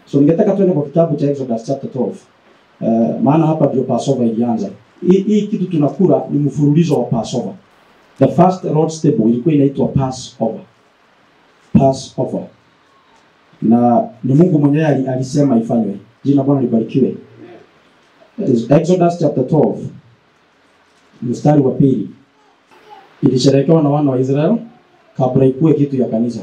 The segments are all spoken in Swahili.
So ningetaka tuende kwa kitabu cha Exodus chapter 12. Uh, maana hapa ndio Passover ilianza. Hii hii kitu tunakula ni mfululizo wa Passover. The first Lord's table ilikuwa inaitwa Passover. Passover. Na ni Mungu mwenyewe ali- alisema ifanywe. Jina la Bwana libarikiwe. Exodus chapter 12 mstari wa pili ilisherekewa na wana wa Israel kabla ikuwe kitu ya kanisa.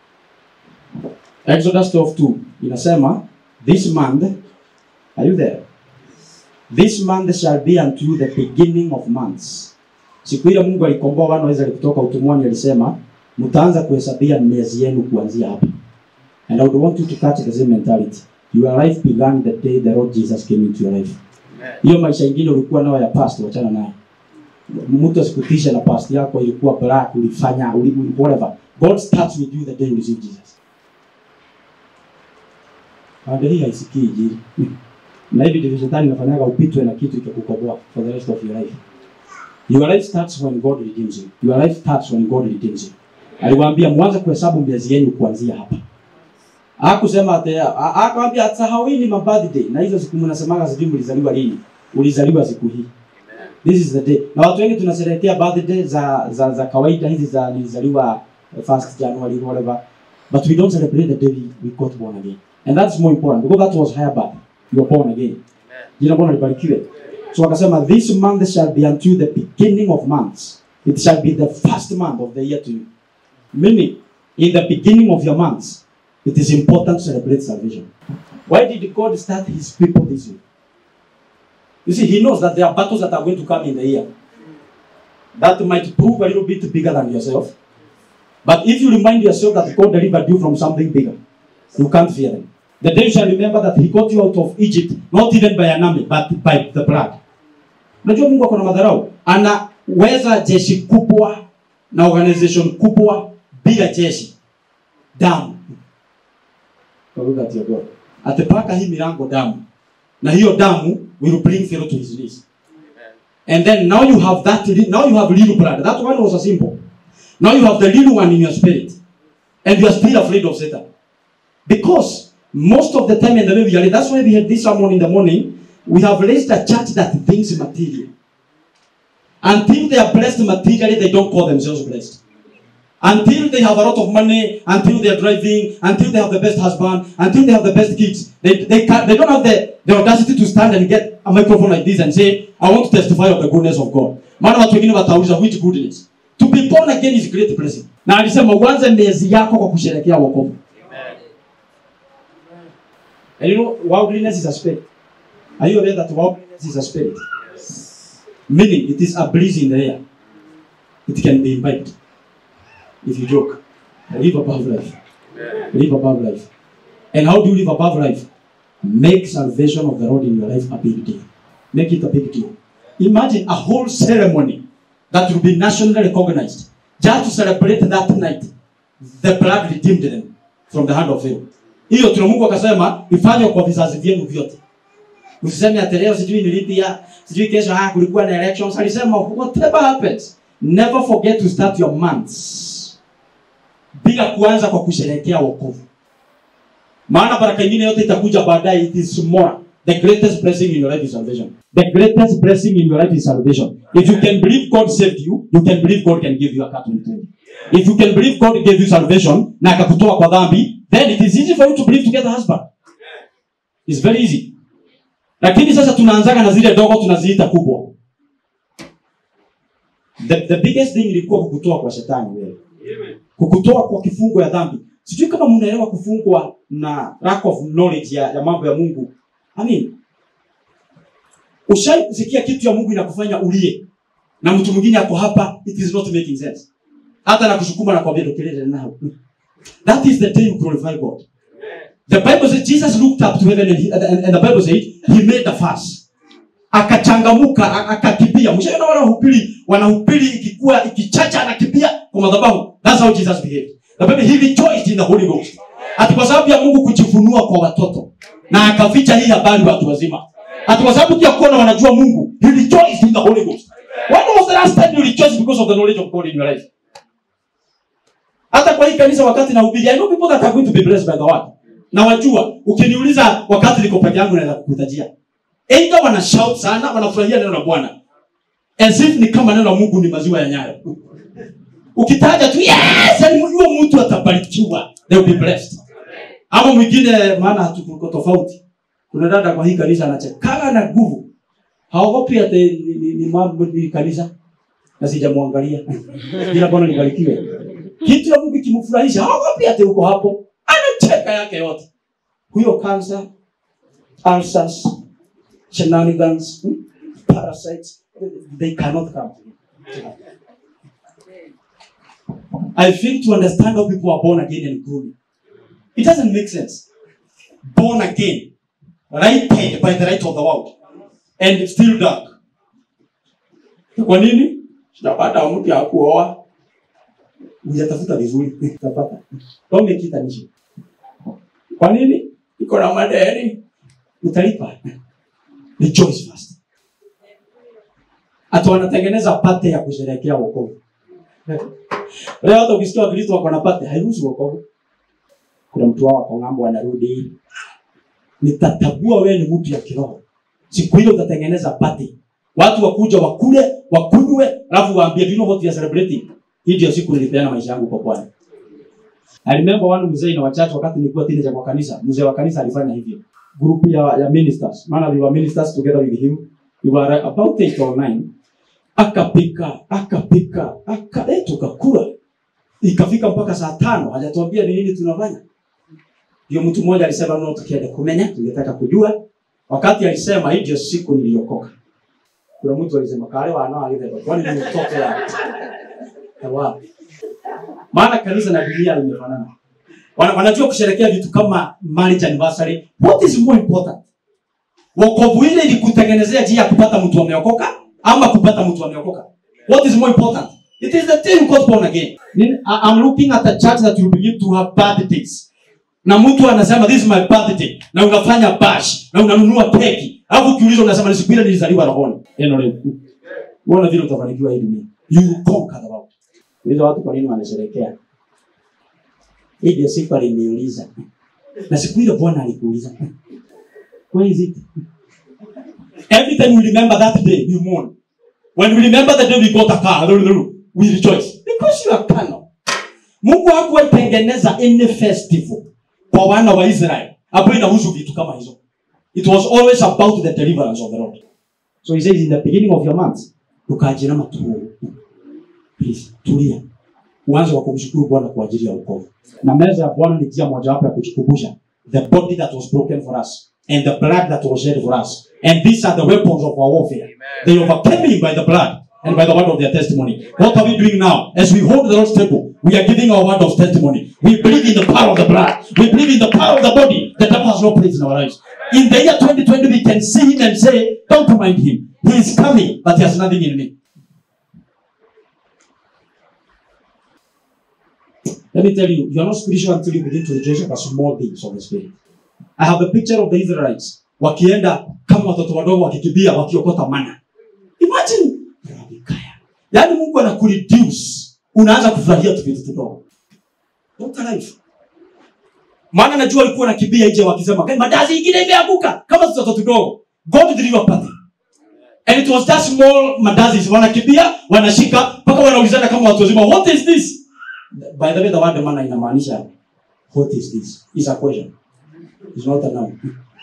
Exodus 12:2 inasema this month are you there? This month shall be unto you the beginning of months. Siku ile Mungu alikomboa wana wa Israeli kutoka utumwani alisema mtaanza kuhesabia miezi yenu kuanzia hapa. And I would want you to catch the same mentality. Your life began the day the Lord Jesus came into your life. Hiyo maisha ingine ulikuwa nayo ya past, wachana nayo. Mtu asikutishe na past yako ilikuwa black, ulifanya, uli, whatever. God starts with you the day you receive Jesus. Hadi hii haisikii injili. Na hivi ndivyo shetani inafanyaga upitwe na kitu ikakukoboa for the rest of your life. Your life starts when God redeems you. Your life starts when God redeems you. Aliwaambia mwanze kuhesabu miezi yenu kuanzia hapa. Hakusema ati a- akamwambia atahawini ma birthday na hizo siku mnasemaga sijui mlizaliwa lini. Ulizaliwa siku hii. This is the day. Na watu wengi tunasherehekea birthday za za, za kawaida hizi za nilizaliwa uh, first January whatever. But we don't celebrate the day we, we got born again. And that's more important because that was higher birth. You were born again. Jina la Bwana libarikiwe. So akasema this month shall be unto you the beginning of months. It shall be the first month of the year to you. Meaning, in the beginning of your months, it is important to celebrate salvation. Why did God start his people this way? You see, he knows that there are battles that are going to come in the year that might prove a little bit bigger than yourself. But if you remind yourself that God delivered you from something bigger, you can't fear them. The day you shall remember that he got you out of Egypt, not even by an army, but by the blood. Unajua Mungu ako na madharau. Anaweza jeshi kubwa na organization kubwa bila jeshi. Damu. Kwa lugha ya God. Atapaka hii milango damu. Na hiyo damu will bring Pharaoh to his knees. And then now you have that li- now you have little blood. That one was a symbol. Now you have the little one in your spirit. And you are still afraid of Satan. Because most of the time in the way we are, that's why we had this sermon in the morning. We have raised a church that thinks material. Until they are blessed materially, they don't call themselves blessed. Until they have a lot of money, until they are driving, until they have the best husband, until they have the best kids, they, they, can, they don't have the, the audacity to stand and get a microphone like this and say, I want to testify of the goodness of God. Maana watu wengine watauliza which goodness. To be born again is great blessing. Na alisema uanze miezi yako kwa kusherehekea wokovu. And you know, worldliness is a spirit. Are you aware that worldliness is a spirit? Meaning, it is a breeze in the air. It can be imbibed. If you joke, live above life. Live above life. And how do you live above life? Make salvation of the Lord in your life a big deal. Make it a big deal. Imagine a whole ceremony that will be nationally recognized just to celebrate that night. The blood redeemed them from the hand of Pharaoh. Hiyo tuna Mungu akasema ifanywe kwa vizazi vyenu vyote. Usiseme ati leo sijui nilipia, sijui kesho ah kulikuwa na elections. Alisema whatever happens, never forget to start your months. Bila kuanza kwa kusherehekea wokovu. Maana baraka nyingine yote itakuja baadaye it is more. The greatest blessing in your life is salvation. The greatest blessing in your life is salvation. If you can believe God saved you, you can believe God can give you a cut in return. If you can believe God gave you salvation na akakutoa kwa dhambi, then it is easy for you to believe to get a husband. It's very easy. Lakini sasa tunaanzaga na zile dogo tunaziita kubwa. The, the biggest thing ilikuwa kukutoa kwa shetani wewe. Kukutoa kwa kifungo ya dhambi. Sijui kama mnaelewa kufungwa na lack of knowledge ya, ya mambo ya Mungu. I mean, ushai kusikia kitu ya Mungu inakufanya ulie na mtu mwingine ako hapa, it is not making sense. Hata na kushukuma na kwambia tokelele nao. That is the day you glorify God. The Bible says Jesus looked up to heaven and, he, and, and the Bible said he made a fuss. Akachangamuka, a- akakimbia. Mshaona wale wahubiri wanahubiri ikikuwa ikichacha anakimbia kwa madhabahu. That's how Jesus behaved. The Bible he rejoiced in the Holy Ghost. Ati kwa sababu ya Mungu kujifunua kwa watoto na akaficha hii habari watu wazima. Ati kwa sababu ya kuona wanajua Mungu, he rejoiced in the Holy Ghost. When was the last time you rejoiced because of the knowledge of God in your life? Hata kwa hii kanisa wakati nahubiri, I know people that are going to be blessed by the word. na wajua ukiniuliza wakati niko peke yangu naweza kukutajia eidha wana shout sana wanafurahia neno la bwana as if ni kama neno la mungu ni maziwa ya nyayo ukitaja tu yes yani huyo mtu atabarikiwa they will be blessed ama mwingine maana hatuko tofauti kuna dada kwa hii kanisa anachekana na nguvu haogopi ati ni, ni, ni mambo ni kanisa na sijamwangalia jina bwana libarikiwe kitu ya mungu kimfurahisha haogopi ati uko hapo anacheka yake yote huyo cancer ulcers shenanigans hmm, parasites they cannot come to him. I think to understand how people are born again and growing, it doesn't make sense. Born again, righted by the right of the world, and still dark. Kwa nini? Sitapata mtu ya kuoa. Hujatafuta vizuri, utapata. Don't make it an issue. Kwa nini? Iko na madeni. Utalipa. Rejoice first. Hata wanatengeneza pate ya kusherehekea wokovu. Leo hata ukisikia Wakristo wako na pate, hairuhusu wokovu. Kuna mtu wao ako ng'ambo anarudi, nitatabua wewe ni mtu ya kiroho. Siku hiyo utatengeneza pate, watu wakuja wakule, wakunywe, alafu waambie do you know what we are celebrating. Hii ndio siku nilipeana maisha yangu kwa Bwana. I remember one mzee na wachache wakati nilikuwa teenager kwa kanisa, mzee wa kanisa alifanya hivyo. Group ya, ya ministers, maana we were ministers together with him. We were about eight or nine akapika akapika aka eh, tukakula ikafika mpaka saa tano hajatuambia ni nini tunafanya ndio mtu mmoja alisema no tukienda kumenya tungetaka kujua wakati alisema hii ndio siku niliokoka kuna mtu alisema kale wana alibeba kwani ni mtoto ya ya wapi maana kanisa na dunia limefanana Wana- wanajua kusherekea vitu kama marriage anniversary what is more important wokovu ile ilikutengenezea njia ya kupata mtu ameokoka ama kupata mtu ameokoka what is more important it is the thing you got born again Nin- I- i'm looking at a church that will begin to have birthdays na mtu anasema this is my birthday na unafanya bash na unanunua keki alafu ukiulizwa unasema ni siku ile nilizaliwa rohoni neno leo uona vile utafanikiwa hii dunia you will conquer the world hizo watu kwa nini wanasherekea hii ndio siku aliniuliza na siku ile bwana alikuuliza where is it Every time we remember that day, we mourn. When we remember the day we got a car, we rejoice. Because you are carnal. Mungu hakuwaitengeneza any festival kwa wana wa Israel ambayo inahusu vitu kama hizo. It was always about the deliverance of the Lord. So he says in the beginning of your month, tukajinama tu. Please, tulia. Uanze kwa kumshukuru Bwana kwa ajili ya wokovu. Na meza ya Bwana ni njia mojawapo ya kujikumbusha the body that was broken for us and the blood that was shed for us. And these are the weapons of our warfare. They overcame him by the blood and by the word of their testimony. What are we doing now? As we hold the Lord's table, we are giving our word of testimony. We believe in the power of the blood. We believe in the power of the body. The devil has no place in our lives. In the year 2020, we can see him and say, Don't mind him. He is coming, but he has nothing in me. Let me tell you, you are not spiritual until you begin to rejoice over small things of the spirit. I have a picture of the Israelites wakienda kama watoto wadogo wakikimbia wakiokota mana. Imagine Rabikaya. Yaani Mungu anakureduce, unaanza kufurahia tu vitu vidogo. What a life. Maana najua walikuwa wanakimbia nje wakisema, "Kai madazi ingine imeanguka kama watoto tudogo." God deliver party. And it was just small madazis wanakimbia, wanashika mpaka wanaulizana kama watu wazima, "What is this?" By the way, the word mana inamaanisha what is this? Is a question. It's not a noun.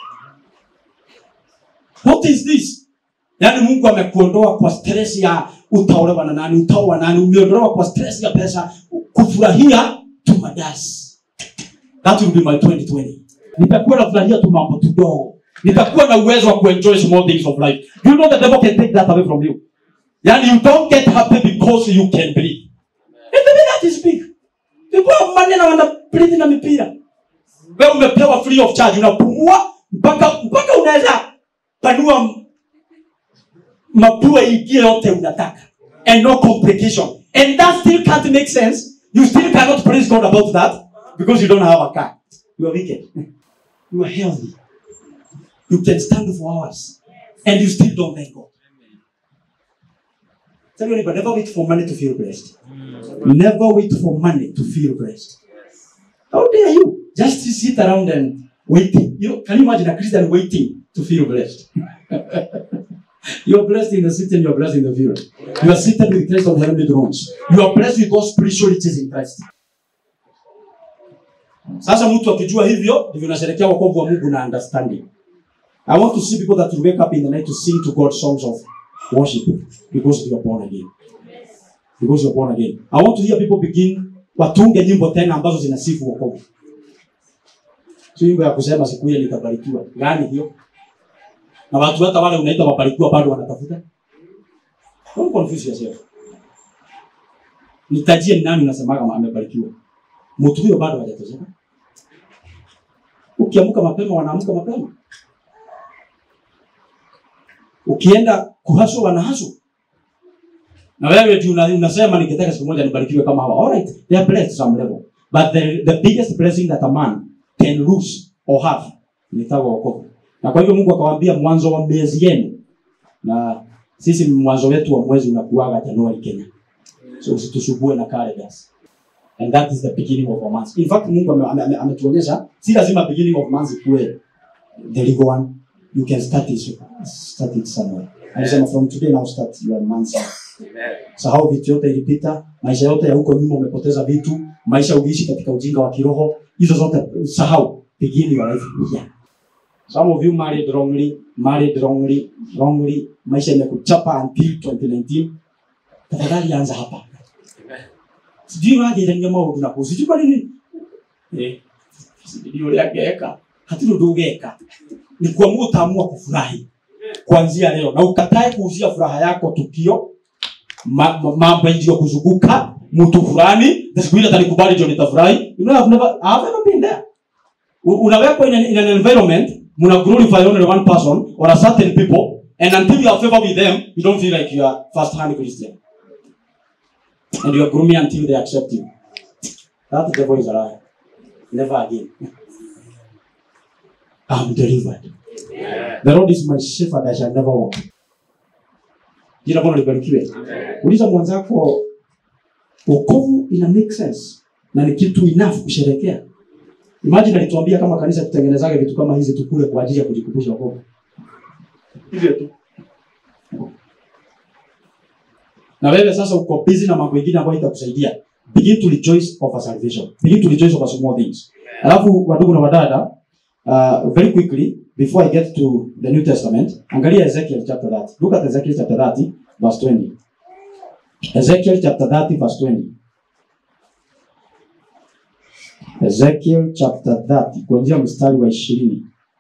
What is this? Yaani Mungu amekuondoa kwa stress ya utaolewa na nani, utaoa nani, umeondolewa kwa stress ya pesa, kufurahia tu madasi. That will be my 2020. Nitakuwa nafurahia tu mambo tudogo. Nitakuwa na uwezo wa kuenjoy small things of life. You know the devil can take that away from you. Yaani you don't get happy because you can breathe. And the way that is big. People have money na wana breathe na mipira. Wewe umepewa free of charge, unapumua mpaka mpaka unaweza panua m- mapua ingie yote unataka and no complication and that still can't make sense you still cannot praise god about that because you don't have a car you are wicked you are healthy you can stand for hours and you still don't thank god tell your neighbor never wait for money to feel blessed never wait for money to feel blessed how dare you just sit around and waiting. You know, can you imagine a Christian waiting to feel blessed? you are blessed in the city and you are blessed in the field. You are seated with Christ on heavenly thrones. You are blessed with those spiritual riches in Christ. Sasa mtu akijua hivyo ndivyo unasherehekea wokovu wa Mungu na understanding. I want to see people that will wake up in the night to sing to God songs of worship because you are born again. Because you are born again. I want to hear people begin watunge nyimbo tena ambazo zinasifu wokovu. Sio nyimbo ya kusema siku ile nitabarikiwa. Gani hiyo? Na watu hata wale unaita wabarikiwa bado wanatafuta. Don't confuse yourself. Nitajie ni nani unasemaga amebarikiwa. Mtu huyo bado hajatosheka. Ukiamka mapema wanaamka mapema. Ukienda kuhaso wanahaso. Na wewe tu una- unasema ningetaka siku moja nibarikiwe kama hawa. Alright, they are blessed some level. But the, the biggest blessing that a man can lose or have ni tawa wokovu. Na kwa hivyo Mungu akawaambia mwanzo wa miezi yenu. Na sisi mwanzo wetu wa mwezi unakuaga Januari Kenya. So usitusumbue na calendars. And that is the beginning of a month. In fact, Mungu ame- ame- ame- ametuonyesha si lazima beginning of month ikuwe the legal one. You can start it, start it somewhere. Alisema from today now start your month. Sahau vitu yote ilipita, maisha yote ya huko nyuma umepoteza vitu, maisha uliishi katika ujinga wa kiroho, hizo zote sahau. Begin your life here. Some of you married wrongly, married wrongly, wrongly, maisha imekuchapa until 2019. Tafadhali anza hapa. Sijui wagerania maundu na kuhusu. Sijui kwa nini. Eh. Sijui ule angeka. Hatuna ndugeka. Ni kuamua utaamua kufurahi kuanzia leo na ukatae kuuzia furaha yako tukio ma- ma- mambo ndio kuzunguka mtu fulani na siku ile atanikubali ndio nitafurahi you know I've never I've never been there U- unawekwa in an, in an environment muna glorify only one person or a certain people and until you are favor with them you don't feel like you are first hand Christian and you are grooming until they accept you that devil is a liar never again I'm delivered The Lord is my shepherd, I shall never want. Jina Bwana libarikiwe. Uliza mwanzako, wokovu ina make sense na ni kitu enough kusherekea. Imagine alituambia kama kanisa tutengenezaga vitu kama hizi tukule kwa ajili ya kujikumbusha wokovu. Hivyo tu. Na wewe sasa uko busy na mambo mengine ambayo itakusaidia. Begin to rejoice over salvation. Begin to rejoice over small things. Alafu wadugu na wadada, uh, very quickly before I get to the New Testament, angalia Ezekiel chapter 30. Look at Ezekiel chapter 30 verse 20. Ezekiel chapter 30 verse 20. Ezekiel chapter 30 kuanzia mstari wa 20.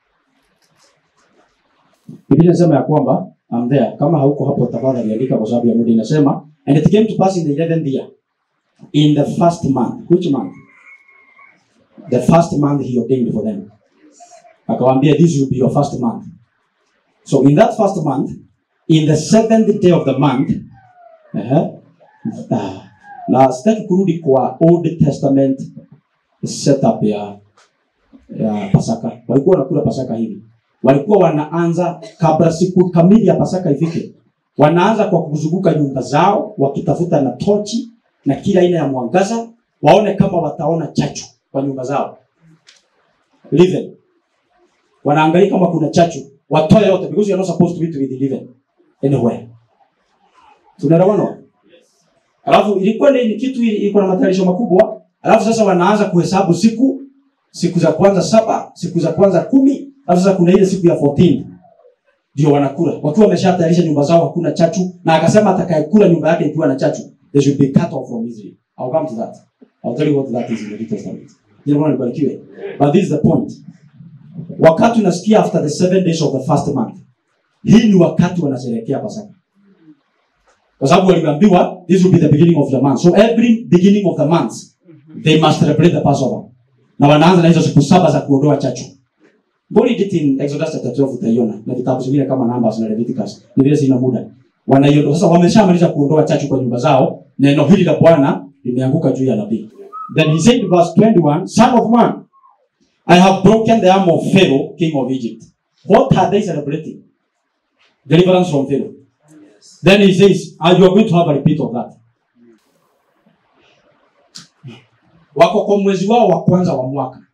Biblia inasema ya kwamba I'm there. Kama hauko hapo tafadhali andika kwa sababu ya muda inasema and it came to pass in the 11th year in the first month. Which month? The first month he ordained for them akawambia this will be your first month so in that first month in the seventh day of the month uh na sitaki kurudi kwa old testament setup ya ya pasaka walikuwa wanakula pasaka hivi walikuwa wanaanza kabla siku kamili ya pasaka ifike wanaanza kwa kuzunguka nyumba zao wakitafuta na tochi na kila aina ya mwangaza waone kama wataona chachu kwa nyumba zao Living wanaangalia kama kuna chachu watoe yote because you are not supposed to eat with living anywhere tunaelewana alafu ilikuwa ni kitu ilikuwa na matayarisho makubwa alafu sasa wanaanza kuhesabu siku siku za kwanza saba siku za kwanza kumi alafu sasa kuna ile siku ya 14 ndio wanakula wakiwa wameshatayarisha nyumba zao hakuna chachu na akasema atakayekula nyumba yake ikiwa na chachu they should be cut off from Israel I'll come to that I'll tell you what that is in the New Testament jina Bwana libarikiwe but this is the point wakati unasikia after the seven days of the first month hii ni wakati wanasherehekea pasaka kwa sababu waliambiwa this will be the beginning of the month so every beginning of the month they must celebrate the passover na wanaanza na hizo siku saba za kuondoa chachu Go read it in Exodus chapter 12 utaiona na vitabu vingine kama Numbers na Leviticus. Ni vile sina muda. Wanaiondoa sasa wameshamaliza kuondoa chachu kwa nyumba zao, neno hili la Bwana limeanguka juu ya nabii. Then he said verse 21, son of man, I have broken the arm of Pharaoh, king of Egypt. What are they celebrating? Deliverance from Pharaoh. Then he says, and you are going to have a repeat of that. Wako kwa mwezi wao wa kwanza wa mwaka.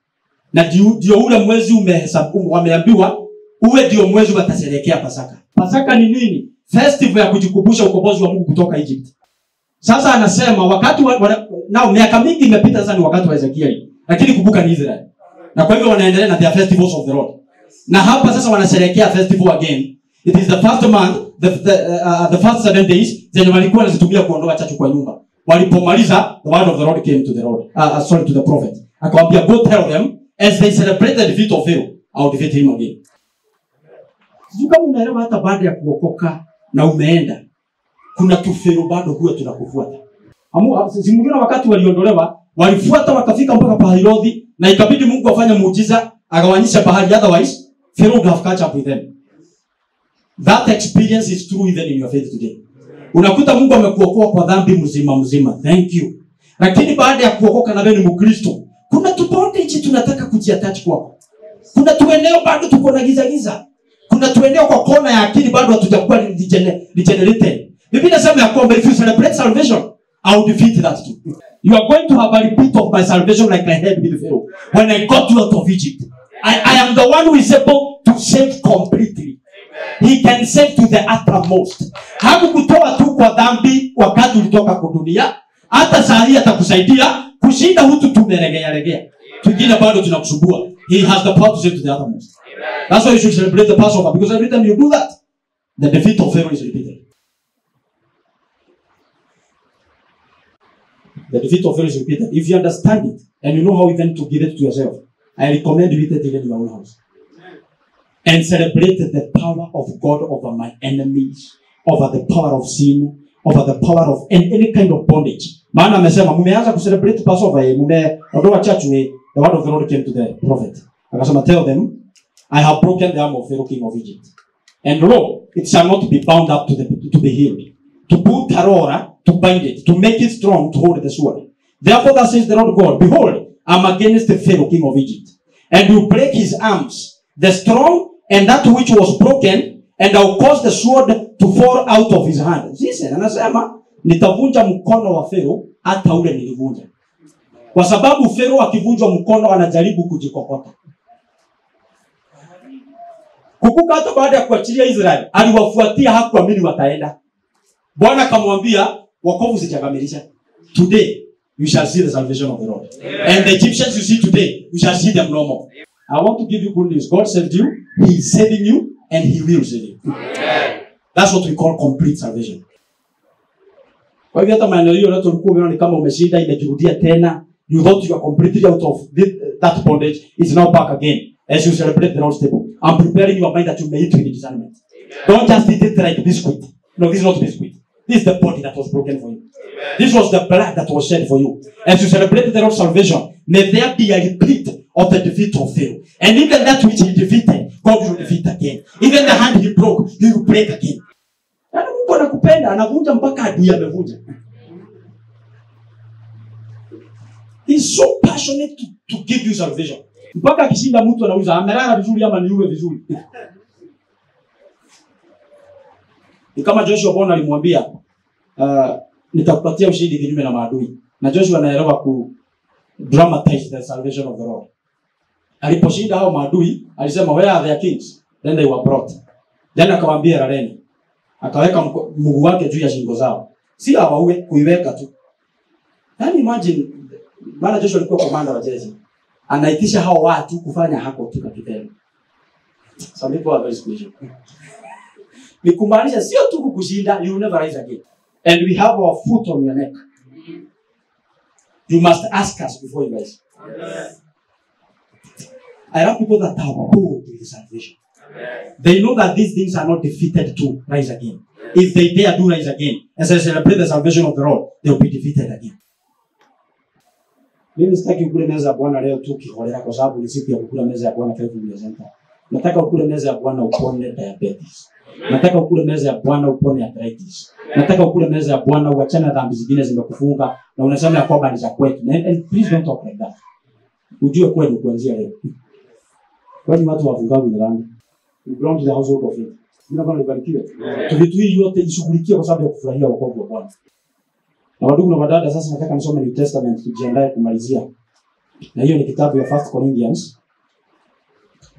na ndio ndio ule mwezi umehesabu wameambiwa uwe ndio mwezi watasherehekea pasaka pasaka ni nini festival ya kujikumbusha ukombozi wa mungu kutoka egypt sasa anasema wakati wa, wa, nao miaka mingi imepita sasa ni wakati wa ezekieli lakini kumbuka ni israel na kwa hivyo wanaendelea na their festivals of the lord na hapa sasa wanasherehekea festival again it is the first month the, the, uh, the first seven days zenye walikuwa wanazitumia kuondoa chachu kwa nyumba walipomaliza the word of the lord came to the lord uh, uh, sorry to the prophet akawambia go tell them as they celebrate the defeat of pharaoh i'll defeat him again sijui kama unaelewa hata baada ya kuokoka na umeenda kuna tufero bado huwa tunakufuata simuliona wakati waliondolewa walifuata wakafika mpaka pahirodhi na ikabidi mungu afanye muujiza agawanyisha bahari otherwise pharaoh would have catch up with them that experience is true even in your faith today unakuta mungu amekuokoa kwa dhambi mzima mzima thank you lakini baada ya kuokoka na wewe ni mkristo kuna tubondage tunataka kujiatach kwako kuna tueneo bado tuko na giza giza kuna tueneo kwa kona ya akili bado hatujakuwa regene- regenerated biblia inasema ya kwamba if you celebrate salvation i will defeat that too you are going to have a repeat of my salvation like i had with pharaoh when i got you out of egypt i, I am the one who is able to save completely he can save to the uttermost hakukutoa tu kwa dhambi wakati ulitoka kwa dunia hata saa hii atakusaidia kushinda hutu tumeregea regea twingine bado tunakusumbua he has the power to save to the uttermost that's why you should celebrate the passover because every time you do that the defeat of pharaoh is repeated the defeat of pharaoh is repeated if you understand it and you know how even to give it to yourself i recommend you eat it even in your own house and celebrate the power of God over my enemies, over the power of sin, over the power of any, any kind of bondage. Maana amesema mmeanza kucelebrate Passover, eh, mmeondoa church eh, the word of the Lord came to the prophet. Akasema tell them, I have broken the arm of Pharaoh king of Egypt. And lo, it shall not be bound up to, the, to be healed. To put tarora, to bind it, to make it strong, to hold the sword. Therefore, thus says the Lord God, Behold, I am against the Pharaoh king of Egypt, and will break his arms, the strong and that which was broken, and I will cause the sword to fall out of his hand. Sisi anasema nitavunja mkono wa Pharaoh hata ule nilivunja, kwa sababu Pharaoh akivunjwa mkono anajaribu kujikokota. Kumbuka hata baada ya kuachilia Israeli aliwafuatia, hakuamini wataenda. Bwana akamwambia wokovu sijakamilisha. Today you shall see the salvation of the Lord. And the Egyptians you see today, you shall see them no more. I want to give you good news. God saved you, He is saving you, and He will save you. That's what we call complete salvation. Kwa hivyo hata maeneo hiyo yote ulikuwa umeona ni kama umeshinda, imejirudia tena. You thought you are completely out of this, that bondage. It's now back again as you celebrate the Lord's table. I'm preparing your mind that you may eat with discernment. Don't just eat it like biscuit. No, this is not biscuit. This is the body that was broken for you. This was the blood that was shed for you. As you celebrate the Lord's salvation, may there be a repeat of the defeat of Pharaoh. And even that which he defeated, God will defeat again. Even the hand he broke, he will break again. Yaani Mungu anakupenda, anavunja mpaka adui amevunja. He's so passionate to, to give you salvation. Mpaka akishinda mtu anauza amelala vizuri ama niuwe vizuri. Ni kama Joshua Bona alimwambia uh, nitakupatia ushindi kinyume na maadui. Na Joshua anaelewa ku dramatize the salvation of the Lord. Aliposhinda hao maadui, alisema where are their kings? Then they were brought. Then akawaambia laleni. Akaweka mko- mguu wake juu ya shingo zao. Si awaue kuiweka tu. Yaani imagine maana Joshua alikuwa komanda wa jeshi. Anaitisha hao watu kufanya hako tu kitendo. Some people are very spiritual. Ni kumaanisha sio tu kukushinda, you will never rise again. And we have our foot on your neck. You must ask us before you rise. I love people that are bold with salvation. They know that these things are not defeated to rise again. If they dare do rise again, as I celebrate the salvation of the Lord, they will be defeated again. Mimi sitaki ukule meza ya Bwana leo tu kiholela kwa sababu ni siku ya kukula meza ya Bwana Five Million Center. Nataka ukule meza ya Bwana upone diabetes. Nataka ukule meza ya Bwana upone arthritis. Nataka ukule meza ya Bwana uachane na dhambi zingine zimekufunga na unasema ya kwamba ni za kwetu. And, and please don't talk like that. Ujue kweli kuanzia leo. Kwani watu wafungaji ni dhambi? We belong to the household of faith. Jina Bwana libarikiwe. Yeah. Vitu hii yote ishughulikie kwa sababu ya kufurahia wokovu wa Bwana. Na wadugu na wadada, sasa nataka nisome New Testament tujiandae kumalizia. Na hiyo ni kitabu ya First Corinthians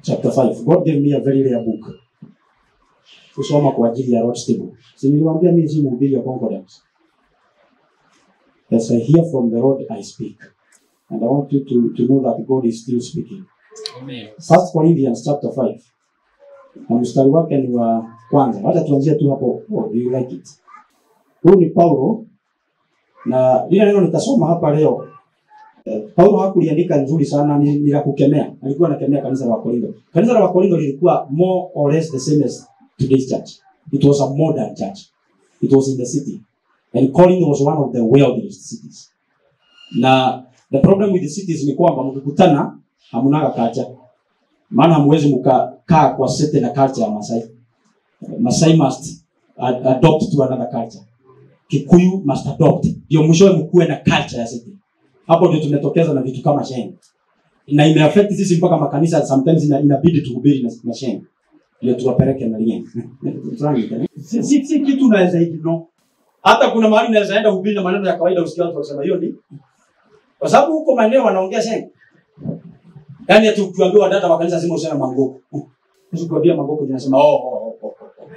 chapter 5. God gave me a very rare book. Kusoma kwa ajili ya Lord's table. Si niliwaambia mimi si mhubiri wa concordance. As I hear from the Lord I speak. And I want you to, to know that God is still speaking. Amen. First Corinthians chapter 5. Na mstari wake ni wa kwanza. Wacha tuanzie tu hapo. Oh, do you like it? Huyu ni Paulo na lile neno nitasoma hapa leo. Eh, Paulo hakuliandika nzuri sana, ni, ni la kukemea. Alikuwa anakemea kanisa la Wakorintho. Kanisa la Wakorintho lilikuwa more or less the same as today's church. It was a modern church. It was in the city. And Corinth was one of the wealthiest cities. Na the problem with the cities ni kwamba mkikutana hamunaga kacha. Maana hamwezi mkakaa kwa sete na culture ya Masai. Masai must ad- adopt to another culture. Kikuyu must adopt. Ndio mwishowe mkuwe na culture ya city. Hapo ndio tumetokeza na vitu kama Sheng. Na imeaffect sisi mpaka makanisa sometimes ina, inabidi tuhubiri na, na Sheng. Ndio tuwapeleke na Lieng. si, si, si kitu unaweza ignore. Hata kuna mahali unaweza enda hubiri na maneno ya kawaida usikie watu wakisema hiyo ni kwa sababu huko maeneo wanaongea Sheng. Yaani ati ukiambiwa dada wa kanisa sema useme mangoko. Usikwambia mangoko tunasema oh, oh, oh, oh.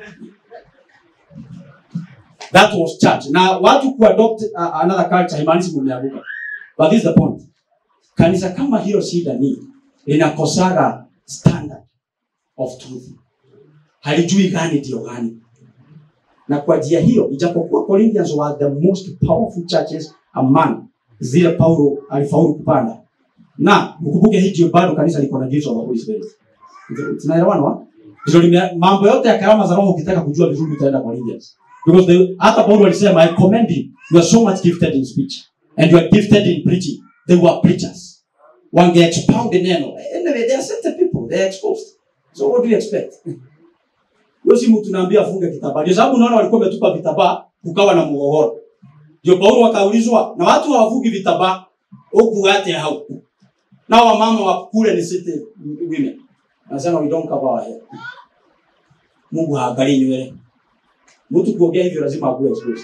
That was church. Na watu kuadopt uh, another culture haimaanishi mmeanguka. But this is the point. Kanisa kama hilo shida ni linakosaga standard of truth. Halijui gani ndio gani. Na kwa njia hiyo ijapokuwa Corinthians were the most powerful churches among zile Paulo alifaulu kupanda. Na mkumbuke hii ndio bado kanisa liko na gifts of the Holy Spirit. Tunaelewana wa? Ndio lime- mambo yote ya karama za roho ukitaka kujua vizuri utaenda Corinthians. Because the, hata Paulo alisema I commend you. You are so much gifted in speech and you are gifted in preaching. They were preachers. Wange expound the neno. Anyway, they are certain people. They are exposed. So what do you expect? Wewe si mtu naambia afunge kitambaa. Ndio sababu unaona walikuwa wametupa vitambaa kukawa na mgogoro. Ndio Paulo akaulizwa na watu hawavugi vitambaa huku hata hau. Na wamama wa kule ni city women. Anasema we don't cover our hair. Mungu haangalii nywele. Mtu kuongea hivyo lazima akuwe exposed.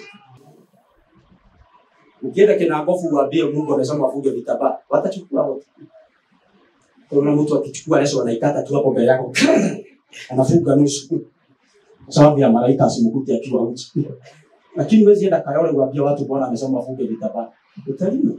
Ukienda kinagofu uambie Mungu anasema afunge vitambaa, watachukua wote. Kuna mtu akichukua leso anaikata tu hapo mbele yako. Anafunga nusu. Kwa sababu ya malaika asimkute akiwa uchi. Lakini huwezi enda Kayole uambie watu Bwana amesema afunge vitambaa. Utalima.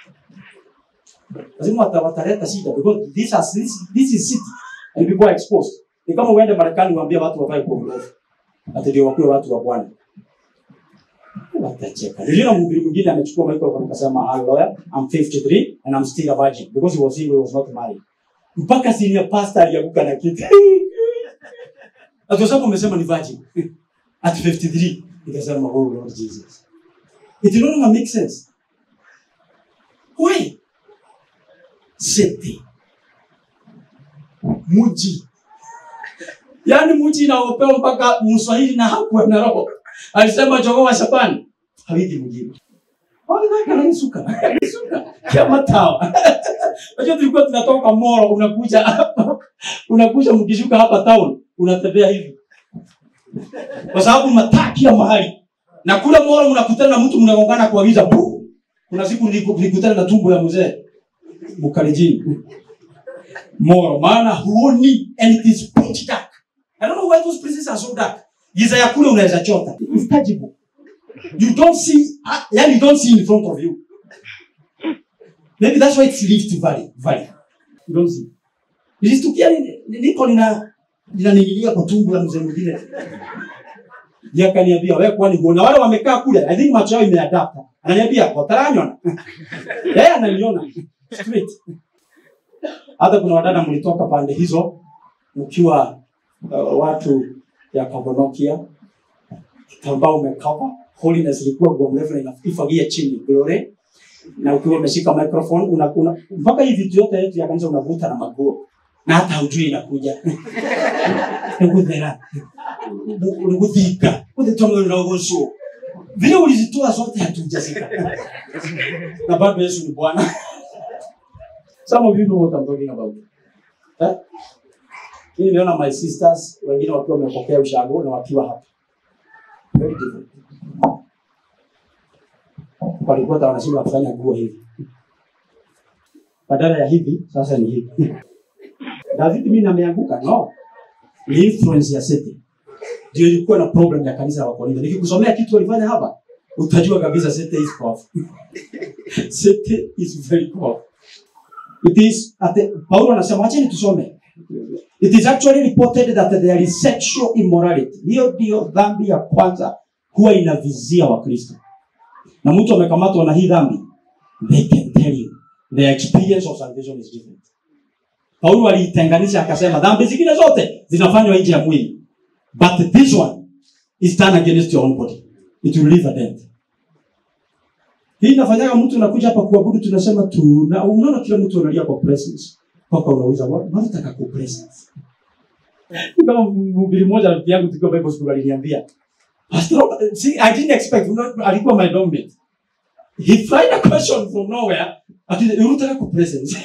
Lazima wata- wataleta shida because this, has, this, this is city and people are exposed. Ni kama uende Marekani uambie watu wavae kwa mrefu. Ati ndio wakuwe watu wa Bwana. Watacheka. Niliona mhubiri mwingine amechukua microphone akasema, "I'm a lawyer, I'm 53 and I'm still a virgin because he was single, he was not married." Mpaka senior pastor alianguka na kiti. Ati kwa sababu umesema ni virgin. At 53 nikasema, "Oh Lord Jesus." It no longer make sense. Why? City. Muji. Yaani muji inaopewa mpaka Mswahili na hakuwa na roho. Alisema jogoo wa Shabani hawiki mjini. Wale wake ananisuka. Ananisuka. Kama tawa. Unajua tulikuwa tunatoka Moro unakuja hapa. Unakuja mkishuka hapa town unatembea hivi. Kwa sababu mataa kila mahali. Na kule Moro mnakutana na mtu mnagongana kwa giza. Puh! Kuna siku niliku- nilikutana na tumbo ya mzee. Mukalijini. Moro maana huoni and it is pitch dark. I don't know why those places are so dark. Giza ya kule unaweza chota. It's tangible. You don't see, ah, yani you don't see in front of you. Maybe that's why it's Rift Valley. Valley. You don't see. Nilistukia ni- ni- niko nina ninaning'inia kwa tumbo la mzee mwingine. Yeye akaniambia wewe kwani huona wale wamekaa kule? I think macho yao imeadapta. Ananiambia wataranyona. Yeye ananiona straight. Hata kuna wadada mlitoka pande hizo mkiwa uh, watu ya Kabonokia kitambaa umekava holiness ilikuwa nguo mrefu na inafagia chini glory na ukiwa umeshika microphone unakuna mpaka hii vitu yote yetu ya kanisa unavuta na maguo na hata hujui inakuja niguthera niguthika guthitomwe rogoco vile ulizitoa zote hatujazika na bado Yesu ni Bwana some of you know what I'm talking about eh? Mimi nimeona my sisters wengine wakiwa wamepokea ushago na wakiwa hapa very different walikuwa hata wanashindwa kufanya nguo hivi badala ya hivi sasa ni hivi David mimi ameanguka no. Ni influence ya Satan. Ndio ilikuwa na problem ya kanisa la Wakorintho. Nikikusomea kitu walifanya hapa, utajua kabisa Satan is powerful. Satan is very powerful. It is at the, Paulo anasema acheni tusome. It is actually reported that there is sexual immorality. Hiyo ndio dhambi ya kwanza huwa inavizia Wakristo. Na mtu amekamatwa na hii dhambi, they can tell you their experience of salvation is different. Paulo aliitenganisha akasema dhambi zingine zote zinafanywa nje ya mwili. But this one is done against your own body. It will leave a dent. Hii inafanyaga mtu unakuja hapa kuabudu tunasema tu na unaona kila mtu analia kwa presence. Mpaka unauliza "Wa- wanataka ku presence. Kama mhubiri mmoja rafiki yangu tukiwa Bible school aliniambia Pastor, see, I didn't expect, you know, alikuwa my dormmate. He find a question from nowhere, ati unataka ku presence.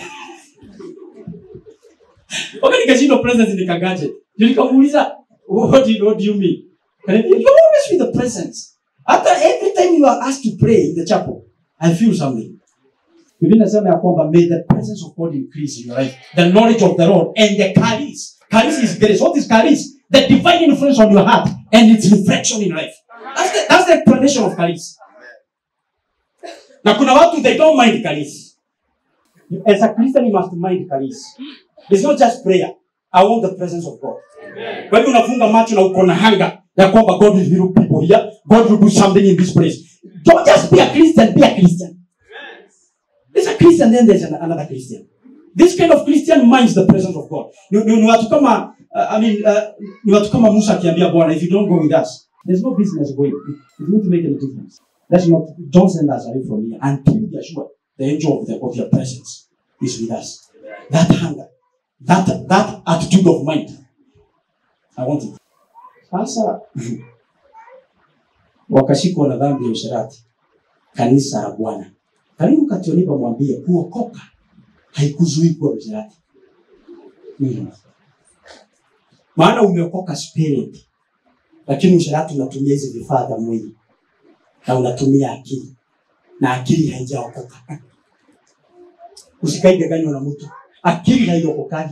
Okay, nikashindwa presence nikagaje. Ndio nikamuuliza, what do you, what do you mean? Kaniambia, you always with the presence. Hata every time you are asked to pray in the chapel, I feel something. Biblia inasema ya kwamba may the presence of God increase in your life, the knowledge of the Lord and the charis. Charis is grace. What is charis? The divine influence on your heart and its reflection in life. That's the, that's the explanation of charis. Na kuna watu they don't mind charis. As a Christian you must mind charis. It's not just prayer. I want the presence of God. Kwa hivyo unafunga macho na uko na hanga ya kwamba God will heal people here. God will do something in this place. Don't just be a Christian, be a Christian. There's a Christian, then there's an, another Christian. This kind of Christian minds the presence of God. Ni, ni, ni watu kama uh, I mean, uh, ni watu kama Musa akiambia Bwana, if you don't go with us, there's no business going. It won't make any difference. That's not, don't send us away from here until we are sure the angel of, the, of your presence is with us. That hunger, that, that attitude of mind, I want it. Sasa wakashikwa na dhambi ya usherati, kanisa la Bwana. Karibu Katolika mwambie kuokoka haikuzuii kuwa msherati. Mm. Maana umeokoka spirit, lakini usherati unatumia hizi vifaa vya mwili na unatumia akili na akili haijaokoka. Usikaigaganywa na mtu, akili haiokokaji.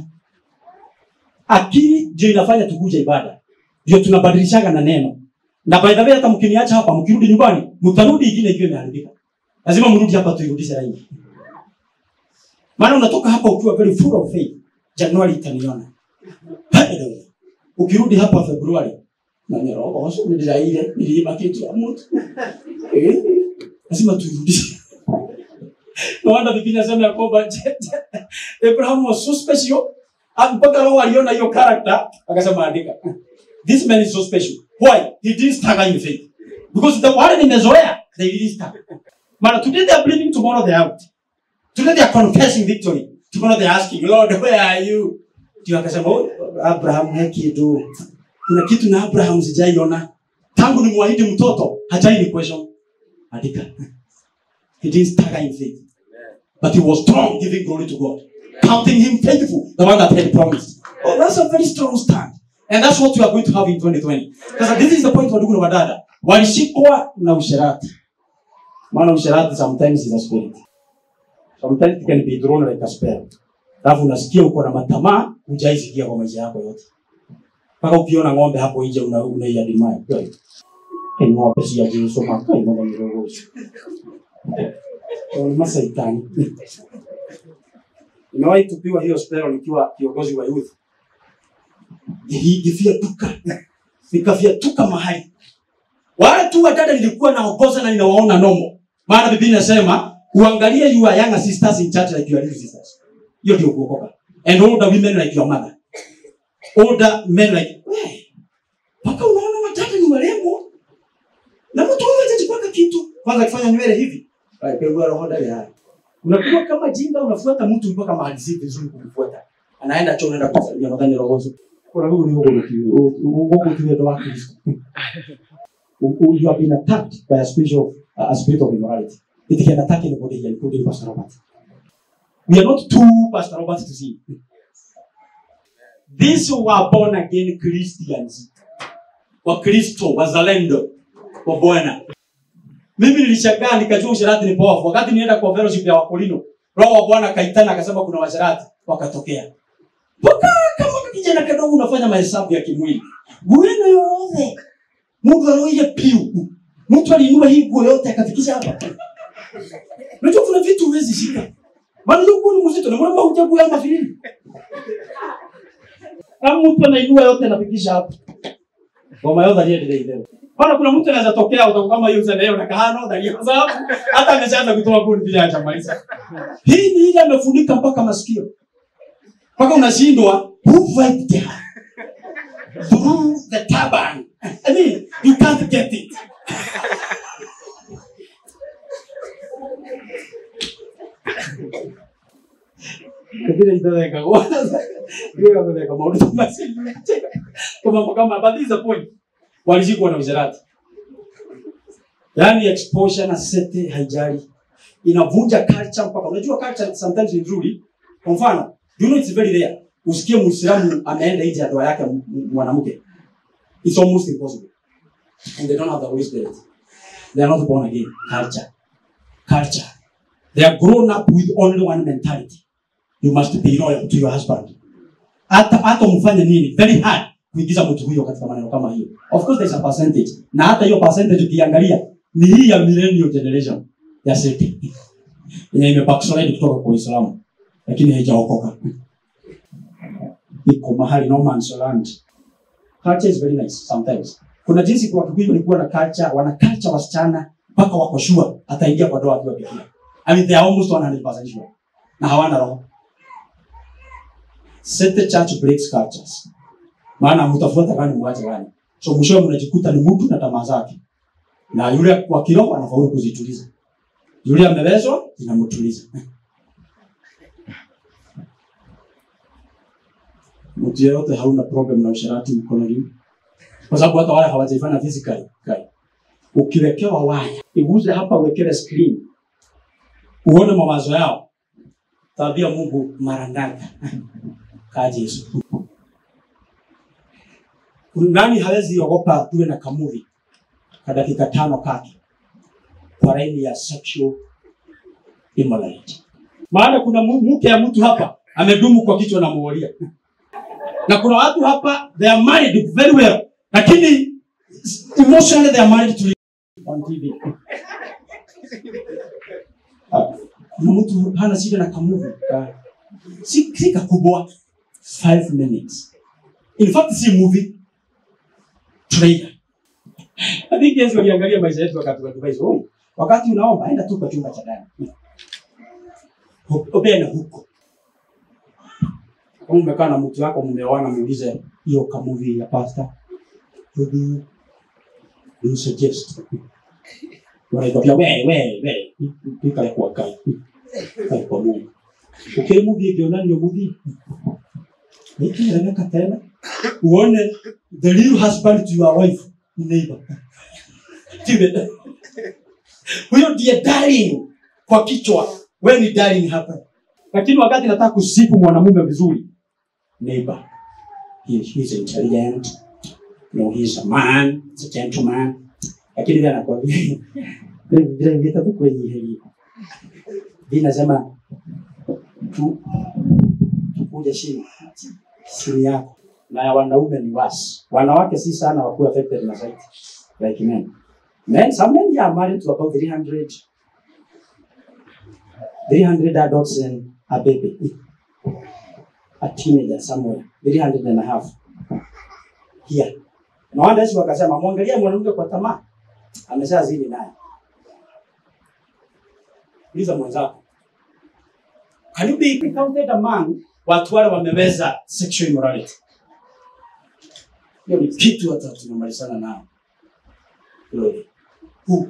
Akili ndio inafanya tukuje ibada, ndio tunabadilishaga na neno. Na by the way, hata mkiniacha hapa, mkirudi nyumbani, mtarudi ingine ikiwa imeharibika. Lazima mrudi hapa tuirudishe laini. Maana unatoka hapa ukiwa very full of faith. Januari itaniona. Hallelujah. Ukirudi hapa Februari na ni roho hoso ni ile niliiba kitu ya mtu. Eh? Lazima tuirudishe. No wonder Biblia inasema ya kwamba Abraham was so special. Ah, Mpaka roho aliona hiyo character akasema andika. This man is so special. Why? He didn't stagger in faith. Because the wale nimezoea, they didn't stagger. Maana today they are believing, tomorrow they are out. Today they are confessing victory. Tomorrow they are asking, Lord, where are you? Ndio akasema, "Oh, Abraham he kitu. Kuna kitu na Abraham sijaiona. Tangu nimwahidi mtoto, hajai ni question. Andika. He didn't stagger in faith. But he was strong, giving glory to God. Counting him faithful, the one that had promised. Oh, that's a very strong stand. And that's what we are going to have in 2020. Sasa this is the point wadugu na wadada. Walishikwa na usherati. Maana usherati sometimes is a spirit. Sometimes it can be thrown like a spell. Alafu unasikia uko na matamaa hujaisikia kwa maisha yako yote. Mpaka ukiona ng'ombe hapo nje una unaiadimia. Kweli. Hey, ng'ombe si ya Yesu maka imo na mirogoshi. Ni masaitani. Nimewahi tupiwa hiyo spell nikiwa kiongozi wa youth. Nilifyatuka. Nikafyatuka mahali. Wale tu wadada nilikuwa naongoza na ninawaona nomo. Maana Biblia inasema uangalie your younger sisters in church like your little sisters. Hiyo ndio kuokoka. And older women like your mother. Older men like "Weh, mpaka unaona wadada ni warembo. Na mtu huyo hajajipaka kitu. Kwanza akifanya nywele hivi. Pegua roho ndani haya. Unakuwa kama jinga unafuata mtu mpaka mahali si vizuri kumfuata. Anaenda choo unaenda kusalia nadhani roho. Kuna huyu ni huko huko huko tu wa Kristo. you have been attacked by a spirit of uh, a spirit of immorality. It can attack anybody here, including Pastor Robert. We are not two Pastor Robert to see. These were born again Christians. Wakristo, wazalendo wa Bwana. Mimi nilishangaa nikajua usherati ni powerful. Wakati nienda kwa fellowship ya Wakolino, Roho wa Bwana akaitana akasema kuna washerati wakatokea. mpaka kama kijana kadogo unafanya mahesabu ya kimwili nguo ino yothe mundu aroire piu mtu aliinua hii nguo yote akafikisha hapa unajua kuna vitu huwezi shika maana hiyo nguo ni mzito na mbona hujagu ya mafilini kama mtu anainua yote anafikisha hapa ngoma yote aliendelea ile Bwana kuna mtu anaweza tokea utakuwa kama hiyo sana leo na kahano ndani kwa sababu hata ameshaanza kutoa buni bila acha maisha. Hii ni ile amefunika mpaka masikio. Mpaka unashindwa who wiped her through the turban. I mean, you can't get it. Lakini itaweka kwa hiyo ameweka maudhui mazuri. Kama kama but this is the point. Walishikwa na usherati. Yaani exposure na sete haijali. Inavunja culture mpaka unajua culture sometimes ni nzuri. Kwa mfano, you know it's very rare. Usikie Muislamu ameenda nje ya ndoa yake m- m- mwanamke. It's almost impossible. And they don't have the Holy Spirit. They are not born again. Culture. Culture. They are grown up with only one mentality. You must be loyal to your husband. Hata hata umfanye nini? Very hard kuingiza mtu huyo katika maneno kama hiyo. Of course there's a percentage. Na hata hiyo percentage ukiangalia ni hii ya millennial generation ya seti. Yenye imebackslide kutoka kwa Uislamu lakini haijaokoka. Iko mahali no man's land. Culture is very nice sometimes. Kuna jinsi kwa Kikuyu walikuwa na culture, wana culture wasichana mpaka wako sure ataingia kwa ndoa akiwa bikira. I mean they are almost 100% sure. Na hawana roho. Set the church breaks cultures maana mtafuata gani mwache gani so mwishowe mnajikuta ni mtu na tamaa zake na yule kwa kiroho anafaulu kuzituliza yule amewezwa zinamtuliza mtu yeyote hauna problem na usharati mkono juu kwa sababu hata wale hawajaifanya physically kai ukiwekewa waya iguze hapa uwekewe screen uone mawazo yao tabia mungu mara ngapi kaji yesu nani hawezi ogopa tuwe na kamuvi ka dakika tano kake kwa laini ya sexual immorality maana kuna mu- mke ya mtu hapa amedumu kwa kichwa na muolia na kuna watu hapa they are married very well lakini emotionally they are married to on TV Ah, kuna mtu hana shida na kamuvi ka, si, si kakubwa 5 minutes in fact si movie trailer. I think Yesu aliangalia maisha yetu wakati wa advise, "Oh, wakati unaomba enda tu kwa chumba cha ndani. Hu- Obea huko. Kama umekaa na mtu wako mmeoana, muulize hiyo ka movie ya pastor. What do you, do you suggest? Wanakwambia we we we, ikale kwa kai. Kai kwa Mungu. Okay, movie ikiona ndio movie. Nikieleweka tena uone the real husband to your wife ni neighbor. Tiwe. Huyo ndiye darling kwa kichwa. Wewe ni darling hapa. Lakini wakati nataka kusifu mwanamume vizuri, neighbor. He, he's intelligent. No, he's a man, he's a gentleman. Lakini vile anakwambia vile ingeta tu kwenye hili. Vile nasema tu tukuje chini. Siri yako na ya wanaume ni wasi. Wanawake si sana wakuwa affected na zaidi like men. Men, some men are married to about 300 300 adults and a baby. A teenager somewhere. 300 and a half. Here. Na wanda Yesu wakasema mwangalia mwanamke kwa tamaa. Ameshazini naye. Uliza mwenzako. Can you be counted among watu wale wameweza sexual immorality? Hiyo ni kitu hata tunamalizana nao. Glory. Who?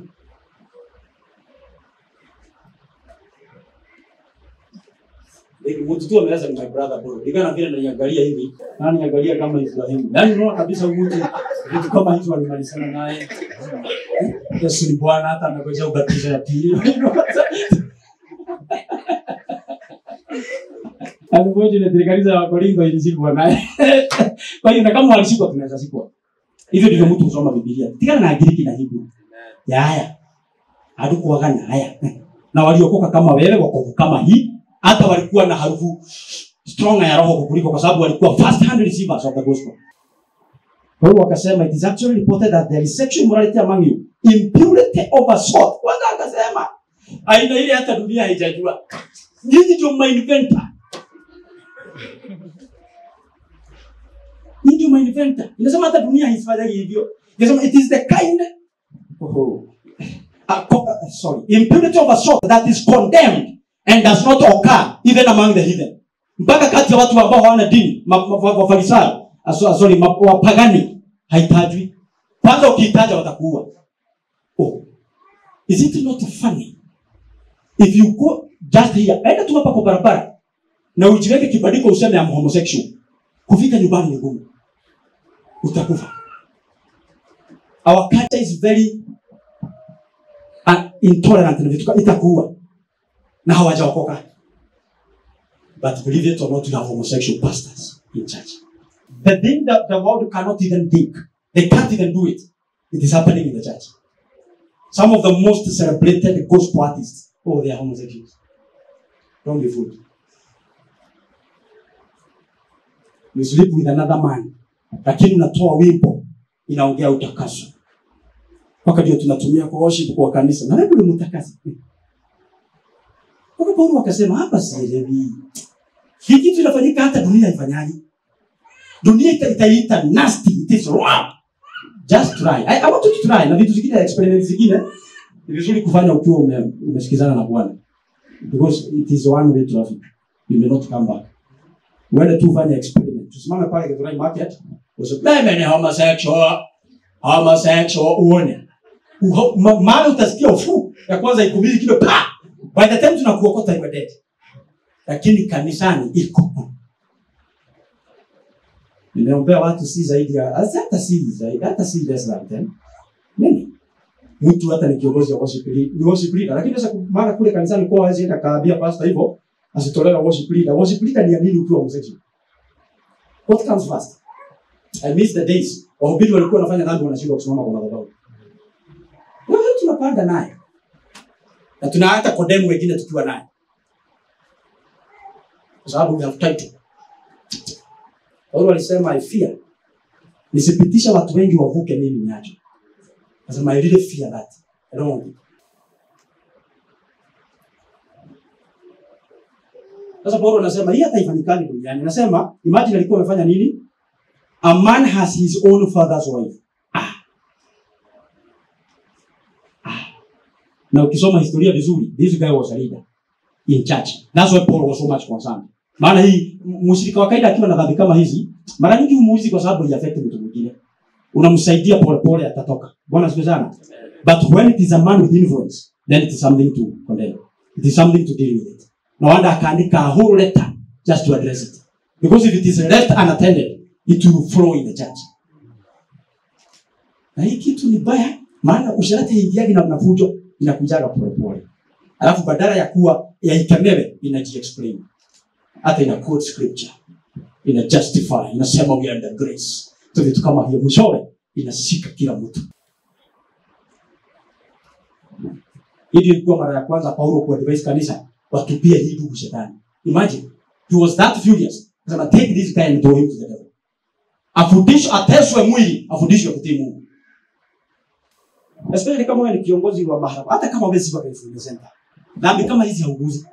Like, mtu tu ameweza ni my brother bro. Nikana vile naniangalia hivi, na niangalia kama Ibrahimu. Yaani unaona kabisa huyu mtu vitu kama hizo walimalizana naye. Yesu ni Bwana hata amekuja ubatizo ya pili. Unfortunately kanisa la Korintho ilishikwa naye. Kwa hiyo na kama walishikwa tunaweza shikwa. Hivyo ndivyo mtu husoma Biblia. Tigana na Agiriki na Hebrew. Ya haya. Hatukuwaga na haya. Na waliokoka kama wewe, wokovu kama hii, hata walikuwa na harufu strong ya roho kuliko kwa sababu walikuwa first hand receivers of the gospel kwa hiyo wakasema it is actually reported that there is sexual immorality among you impurity of a sort kwanza akasema aina ile hata dunia haijajua nyinyi ndio mainventa nyinyi ndio mainventa inasema hata dunia haifanyagi hivyo inasema it is the kind oh, uh, co- uh, sorry impurity of a sort that is condemned and does not occur even among the heathen mpaka kati ya watu ambao hawana dini ma- ma- wafarisayo ah, so- sorry ma- wapagani haitajwi kwanza ukiitaja watakuua oh. is it not funny if you go just here enda tu hapa kwa barabara na ujiweke kibandiko useme am homosexual kufika nyumbani ni ngumu utakufa our culture is very uh, intolerant na vitu ka- itakuua na hawajaokoka but believe it or not we have homosexual pastors in church the thing that the world cannot even think they can't even do it it is happening in the church some of the most celebrated gospel artists oh they are homosexuals don't be fooled you sleep with another man lakini unatoa wimbo inaongea utakaso mpaka ndio tunatumia kwa worship kwa kanisa na wewe ni mtakasi mpaka paulo akasema hapa sielewi hii kitu inafanyika hata dunia haifanyaji dunia ita- itaiita nasty it is wrong just try I, I want you to try na vitu zingine experiment zingine ni vizuri kufanya ukiwa ume, umesikizana na bwana because it is one way traffic you may not come back uende tu ufanye experiment tusimame pale Githurai market useme mimi ni homosexual homosexual uone Uho- ma- mahali utasikia ufu ya kwanza ikubidi kilo pa by the time tunakuokota you are dead lakini kanisani iko nimeombea watu si zaidi ya hata si zaidi hata si less than 10 nini mtu hata ni kiongozi wa worship leader ni worship leader lakini sasa mara kule kanisani kwa hawezi enda kaambia pastor hivyo asitolewe worship leader worship leader ni ya nini ukiwa homosexual what comes first i miss the days wahubiri walikuwa wanafanya dhambi wanashindwa kusimama kwa madhabahu wewe tunapanda naye na tuna hata kodemu wengine tukiwa naye kwa sababu we have title Paulo alisema I fear nisipitisha watu wengi wavuke mimi niacho Anasema I really fear that I don't want it. Sasa Paulo anasema hii hata ifanyikani duniani. Anasema imagine alikuwa amefanya nini? A man has his own father's wife. Ah. Ah. Na ukisoma historia vizuri, this guy was a leader in church. That's why Paul was so much concerned. Maana hii m- mshirika wa kaida akiwa na dhambi kama hizi, mara nyingi humuuzi kwa sababu iaffect mtu mwingine. Unamsaidia pole pole atatoka. Bwana asifiwe sana. But when it is a man with influence, then it is something to condemn. It is something to deal with it. No wonder akaandika a whole letter just to address it. Because if it is left unattended, it will flow in the church. Na hii kitu ni baya, maana usharati haingiagi na mnafujo, inakujaga polepole. Alafu badala ya kuwa yaikemewe, inaji-explain. Hata ina quote scripture. Ina justify, inasema we are under grace. So vitu kama hiyo mwishowe inashika kila mtu. Hii ndio ilikuwa mara ya kwanza Paulo kuadvise kanisa watupie hii ndugu shetani. Imagine, he was that furious. Akasema take this guy and throw him to the devil. Afundishwe, ateswe mwili, afundishwe kutii Mungu. Especially kama wewe ni kiongozi wa mahakama, hata kama wewe si wa Kenya Center. Dhambi kama hizi hauguzi.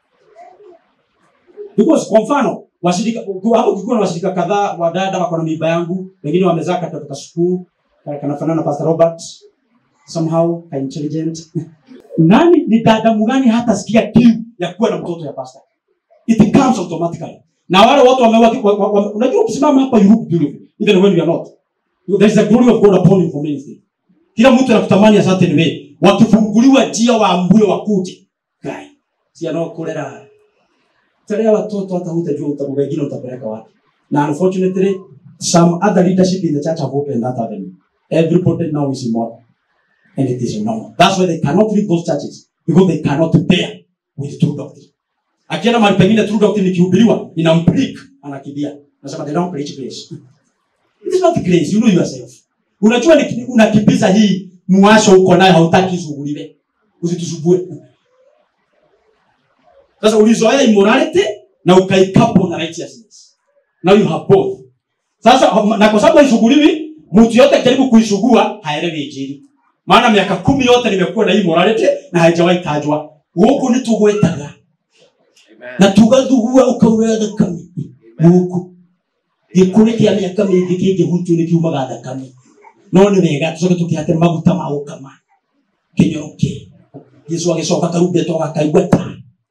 Because kwa mfano, washirika hapo kulikuwa na washirika kadhaa wa dada wako na mimba yangu, wengine wamezaa katoto ka school, kanafanana na Pastor Robert somehow ka intelligent. Nani ni dada mgani hata sikia kiu ya kuwa na mtoto ya pastor? It comes automatically. Na wale watu wamewa wa- wa- wa- unajua ukisimama hapa you look beautiful even when you are not. There is the glory of God upon you for ministry. Kila mtu anakutamani a certain way. Wakifunguliwa njia waambue wakuje. Guy. Si anaokolera. Tarea watoto hata hutajua utabu wengine utapeleka wapi. Na unfortunately some other leadership in the church have opened that avenue. Everybody now is immoral. And it is normal. That's why they cannot leave those churches. Because they cannot bear with true doctrine. Akienda mahali pengine true doctrine ikihubiriwa, inamprick, anakimbia. Nasema they don't preach grace. It is not grace, you know yourself. Unajua ni unakimbiza hii muwasho uko nayo hautaki ishughuliwe. Usitusumbue. Sasa ulizoea immorality, na ukaikapo na righteousness now you have both sasa na kwa sababu haishughuliwi mtu yote akijaribu kuishugua haelewi injili maana miaka kumi yote nimekuwa na hii morality na haijawahi tajwa guku ni tugwetaga na tugathugua ukaurĩa thakame gũkũ gĩkũrĩ kĩa mĩaka mĩingĩ kĩngĩhutio nĩ kiumaga thakame no nĩ wega tũcoke tũkĩhate maguta ma gũkama kĩnyoroke jesu agĩcoka karumbetwo gakaigua ta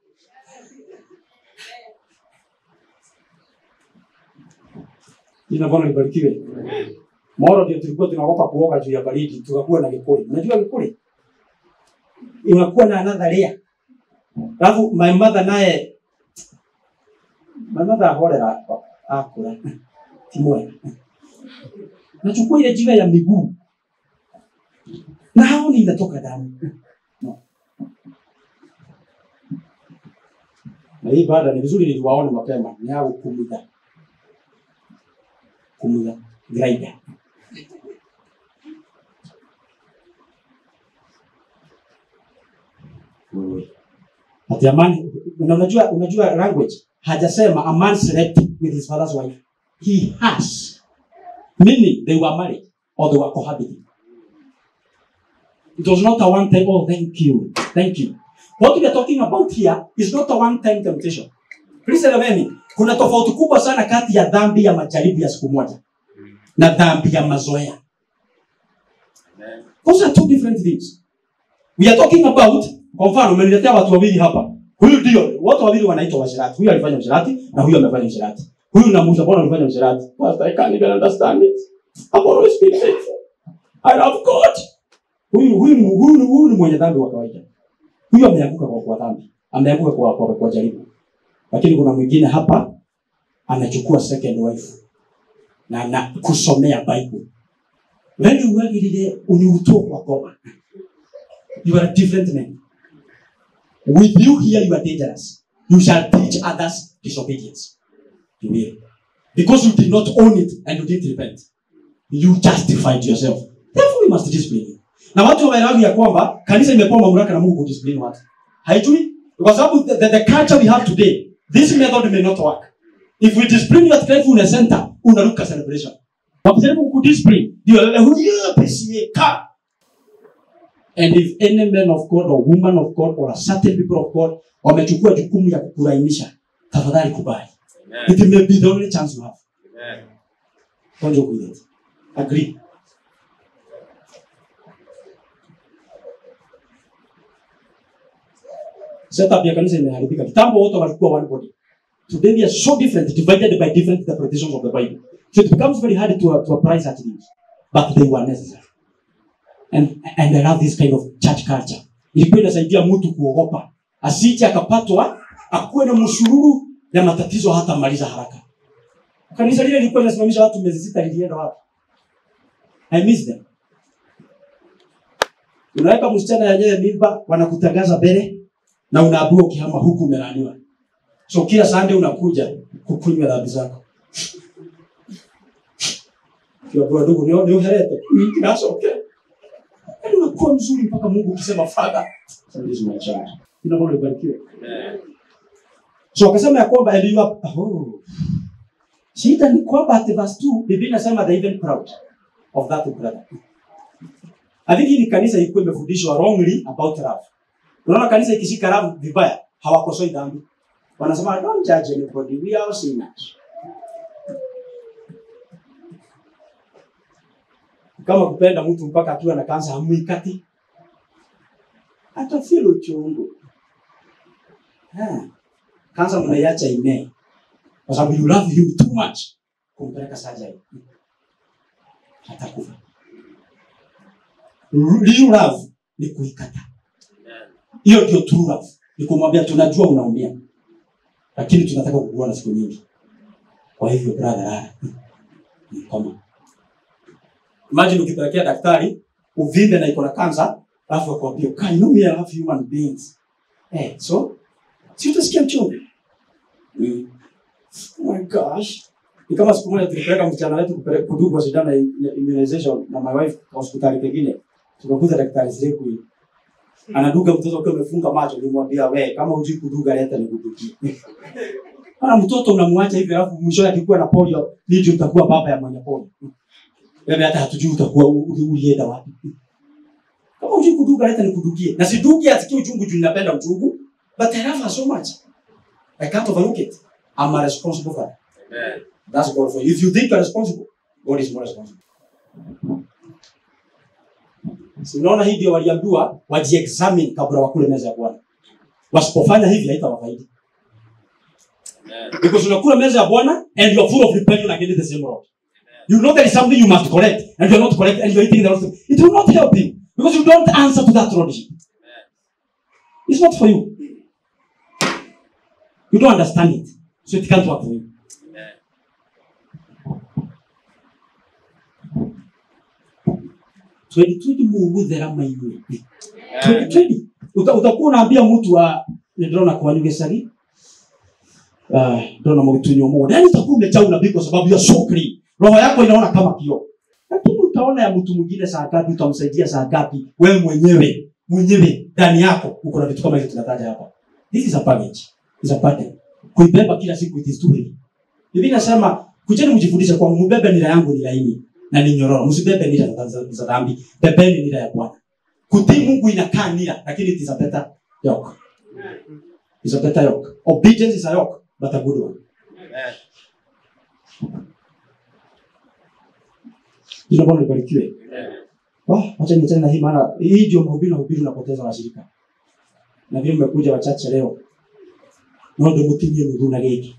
jina bwana libarikiwe moro ndio tulikuwa tunaogopa kuoga juu ya baridi tukakuwa na gĩkũrĩ unajua gĩkũrĩ unakuwa na another layer alafu my mother naye my mother ahorera akura ti mwega nachukua ile jiwe ya miguu na haoni inatoka damu no. na hii baada ni vizuri niliwaona mapema ni au kumudha kumudha grinder Wewe. ati amani na unajua unajua language hajasema a man slept with his father's wife he has meaning they were married or they were cohabiting it was not a one time oh thank you thank you what we are talking about here is not a one time temptation please eleweni kuna tofauti kubwa sana kati ya dhambi ya majaribu ya siku moja na dhambi ya mazoea those are two different things we are talking about kwa mfano umeniletea watu wawili hapa huyu ndio watu wawili wanaitwa washirati huyu alifanya ushirati na huyu amefanya ushirati huyu namuuliza mbona ulifanya ushirati pastor i can't even understand it i've always been faithful i love god huyu huyu ni- huyu ni- huyu ni mwenye dhambi wa kawaida huyu ameanguka kwa kwa dhambi ameanguka kwa kwa, kwa jaribu lakini kuna mwingine hapa anachukua second wife na na kusomea bible wewe uagirire uniutwo kwa ngoma you are a different man with you here you are dangerous you shall teach others disobedience you will because you did not own it and you didn't repent you justified yourself therefore we must discipline you na watu waelewavi ya kwamba kanisa imepewa mamlaka na mungu kudiscipline watu haijui kwa sababu the, the, the culture we have today this method may not work if we discipline you at Faithfulness center unaruka celebration wakijaribu kudiscipline ndio lele huyo PCA ka and if any man of god or woman of god or a certain people of god wamechukua jukumu ya kukurainisha tafadhali kubali it may be the only chance you have don't joke with it agree setup ya kanisa imeharibika kitambo wote walikuwa one body today we are so different divided by different interpretations of the bible so it becomes very hard to, to apply such things but they were necessary and, and I love this kind of church culture ilikuwa inasaidia mtu kuogopa asije akapatwa akuwe na msururu ya matatizo hata maliza haraka kanisa lile lilikuwa linasimamisha watu miezi sita lilienda wapi i miss them unaweka msichana yenyewe mimba wanakutangaza mbele na unaambiwa ukihama huku umelaaniwa so kila sande unakuja kukunywa dhambi zako kiwabua ndugu ni ni uherete Mm, that's okay yaani unakuwa mzuri mpaka mungu ukisema father this is my child Jina Bwana libarikiwe so akasema ya kwamba and you are oh. shida ni kwamba at verse 2 biblia inasema they even proud of that brother I think hii ni kanisa ilikuwa imefundishwa wrongly about love unaona kanisa ikishika love vibaya hawakosoi dhambi wanasema don't judge anybody we are all sinners kama kupenda mtu mpaka akiwa na kansa hamwikati atafeel uchungu Ah, kansa mnaiacha imee kwa sababu you love him too much kumpeleka surgery atakufa real love ni kuikata hiyo ndio true love ni kumwambia tunajua unaumia lakini tunataka kukuona siku nyingi kwa hivyo brother lala ni koma imagine ukipelekea daktari uvimbe na iko na kansa alafu akwambia "Kai, you know me I love human beings eh so si utasikia mchungu mm. oh my gosh ni kama siku moja tulipeleka msichana wetu kupele- kudugwa sindano ya ya immunization na my wife kwa hospitali pengine tukakuta daktari siku hiyo anaduga mtoto ukiwa umefunga macho nimwambia we kama hujui kuduga leta nikudugie Ana mtoto unamwacha hivi alafu mwisho akikuwa na polio, ndio utakuwa baba ya mwenye polio. Wewe hata hatujui utakuwa u- u- ulienda wapi. Kama hujui kuduga leta nikudugie. Na sidugi atikie uchungu juu ninapenda uchungu, but I love her so much. I can't overlook it. I'm a responsible father. Amen. That's God for you. If you think you're responsible, God is more responsible. Si unaona hii ndio waliambiwa wajiexamine kabla wakule meza ya Bwana. Wasipofanya hivi haitawafaidi. Amen. Because unakula meza ya Bwana and you are full of rebellion against the same Lord. You know there is something you must correct and you are not correct and you are eating the wrong thing. It will not help you because you don't answer to that lordship. It's not for you. You don't understand it. So it can't work for you. Amen. Twendi twendi muguthera maigwe. Twendi twendi. Uta- Utakuwa unaambia mtu wa ndĩrona kwanyu gĩcagi Ah, ndĩrona mũgĩtunywo mũgũnda yaani utakuwa umejaa unabii kwa sababu ya so clean. roho yako inaona kama kioo lakini utaona ya mtu mwingine saa ngapi utamsaidia saa ngapi wewe mwenyewe mwenyewe ndani yako uko na vitu kama hivyo tunataja hapa this is a baggage is a burden kuibeba kila siku it is too heavy Biblia inasema kujeni mjifundishe kwa mbebe nira yangu ni laini na ni nyororo msibebe nira za- za za dhambi bebeni nira ya Bwana kutii Mungu inakaa nira lakini it is a better yoke is a better yoke obedience is a yoke but a good one Amen. jina Bwana libarikiwe Amen. Wah, wacha niachane na hii maana hii ndio mahubiri na hubiri unapoteza washirika. Na vile mmekuja wachache leo. No ndio mtinye nuru na geki.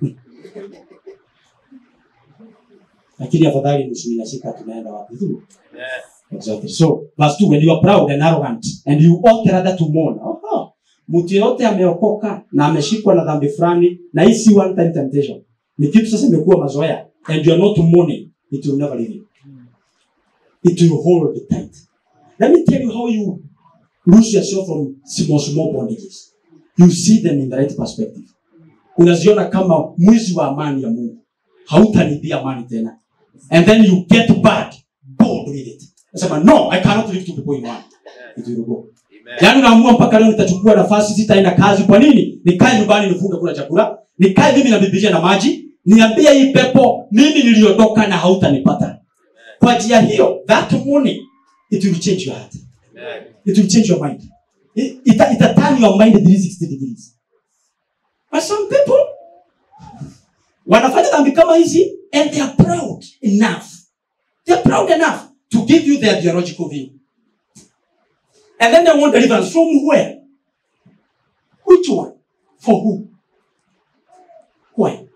Lakini afadhali nusu inashika tunaenda wapi tu. Amen. Exactly. So, verse 2 when you are proud and arrogant and you ought rather to mourn. Aha. Mtu yeyote ameokoka na ameshikwa na dhambi fulani na hii si one time temptation. Ni kitu sasa imekuwa mazoea and you are not mourning, it will never leave you. It will hold tight. Let me tell you how you lose yourself from small small bondages. You see them in the right perspective. Unaziona kama mwizi wa amani ya Mungu. Hautanibia amani tena. And then you get bad, bold with it. Nasema no, I cannot live to the point one. It will go. Amen. Yaani unaamua mpaka leo nitachukua nafasi sitaenda kazi. Kwa nini? Nikae nyumbani nifunge kula chakula. Nikae mimi na Biblia na maji. Niambie hii pepo mimi niliondoka na hautanipata. Kwa njia hiyo, that morning it will change your heart. Amen. It will change your mind. It, it, it turn your mind 360 degrees. But some people wanafanya dhambi kama hizi and they are proud enough. They are proud enough to give you their theological view. And then they want deliverance from where? Which one? For who? Why?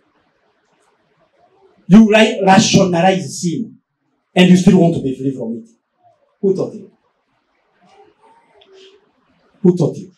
You ra- rationalize sin and you still want to be free from it. Who taught you? Who taught you?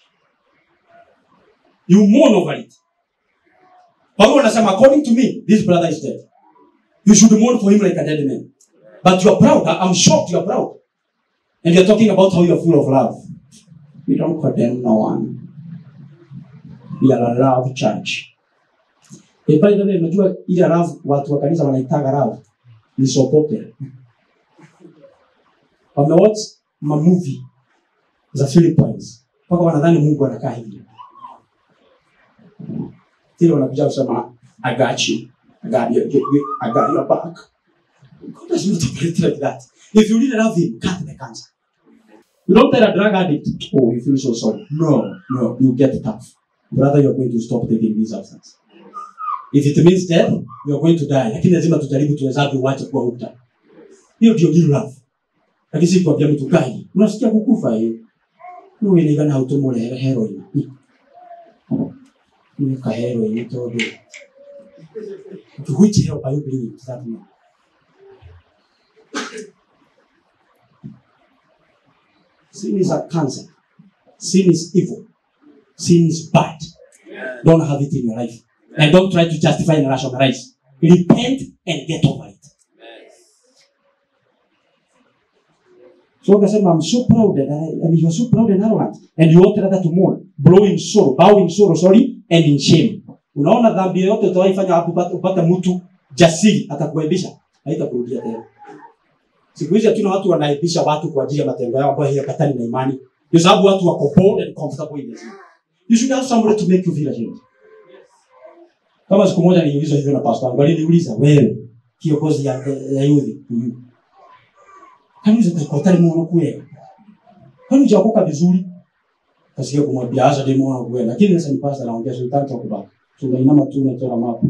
You mourn over it. Paulo anasema according to me, this brother is dead. You should mourn for him like a dead man. But you are proud. I- I'm shocked you are proud. And you're talking about how you are full of love. We don't condemn no one. We are a love church. Eh, by the way, unajua ile love watu wa kanisa wanaitaga love ni soap opera. Wamewatch mamovie za Philippines mpaka wanadhani Mungu anakaa hivi. Tile wanakuja kusema I got you. I got you. you- you- I got your back. God does not operate like that. If you really love him, cut the cancer. You don't tell a drug addict, oh, you feel so sorry. No, no, you get tough. Brother, you're going to stop taking these substances. If it means death, you're going to die. Lakini lazima tujaribu tuwezavyo uache kuwa hooked. Hiyo ndio real love. Lakini si kuambia mtu gai. Unasikia kukufa hiyo. Wewe ni gana hautumole heroin. Ni ka heroin todo. To which help are you bringing to that man? Sin is a cancer. Sin is evil. Sin is bad. Don't have it in your life. And don't try to justify and rationalize. Repent and get over it. So akasema, I'm so proud that I, I mean, you're so proud and arrogant. And you ought rather to mourn, blow in sorrow, bow in sorrow, sorry, and in shame. Unaona dhambi yoyote utawaifanya hapo upate, upate mtu jasiri atakuaibisha, haitakurudia tena. Siku hizi hatuna watu wanaibisha watu kwa ajili ya matendo yao ambayo hayapatani na imani. Kwa sababu watu wako bold and comfortable in this. You should have somebody to make you feel ashamed. kama siku moja niliulizwa hivyo na pastor wangu aliniuliza wewe kiongozi ya, ya youth huyu kaniuliza tukotari muono kweli kwani hujaokoka vizuri kasikia kumwambia hasa demo muono kweli lakini sasa ni pastor anaongea sultani talk about tunainama tu unachora mapu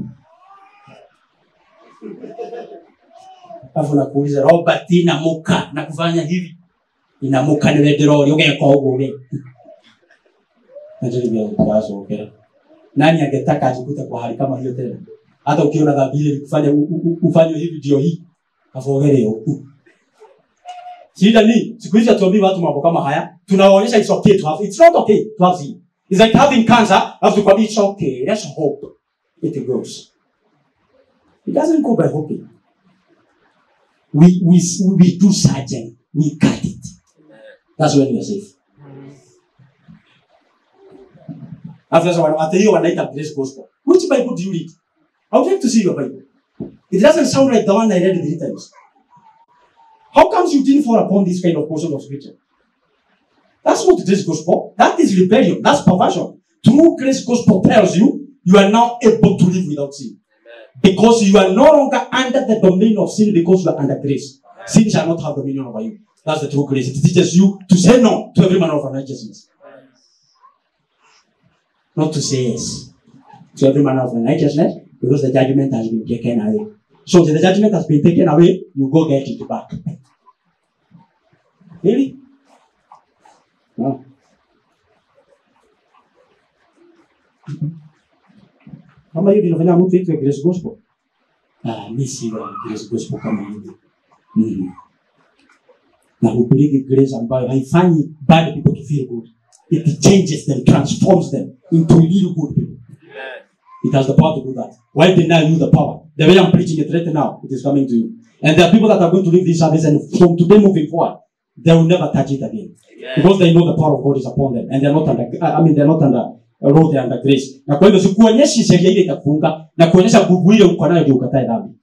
alafu nakuuliza Robert inamuka na kufanya hivi inamuka niwe ndirori ugeka uguo we najaribu kuyasookera nani angetaka ajikute kwa hali kama hiyo tena hata ukiona dhambi ile kufanya ufanye hivi ndio hii kafogereo shida ni siku hizi hatuambii watu mambo kama haya tunawaonyesha it's okay to have it's not okay to have sin it's like having cancer alafu tukwambia it's okay let's hope it goes it doesn't go by hoping we we we do surgery we cut it that's when we are safe Alafu sasa wana- hata hiyo wanaita grace gospel. Which Bible do you read? I would like to see your Bible. It doesn't sound like the one I read three times. How comes you didn't fall upon this kind of portion of scripture? That's not grace gospel. That is rebellion. That's perversion. True grace gospel tells you you are now able to live without sin. Because you are no longer under the domain of sin because you are under grace. Sin shall not have dominion over you. That's the true grace. It teaches you to say no to every manner of unrighteousness. Not to say yes to every manner of unrighteousness because the judgment has been taken away. So if the judgment has been taken away, you go get it back. Really? No. Kama hiyo inafanya mtu itwe grace gospel. Ah, mimi si wa grace gospel kama hiyo. Mm. Na hubiriki grace ambayo haifanyi bad people to feel good. It changes them, transforms them into real good people. It has the power to do that. Why deny you the power? The way I'm preaching it right now, it is coming to you. And there are people that are going to leave this service and from today moving forward, they will never touch it again. Because they know the power of God is upon them and they're not under, I mean, they're not under law, they're under grace. Na kwa hivyo sikuonyeshi sheria ile itakufunga na kuonyesha nguvu ile uko nayo ndio ukatae dhambi.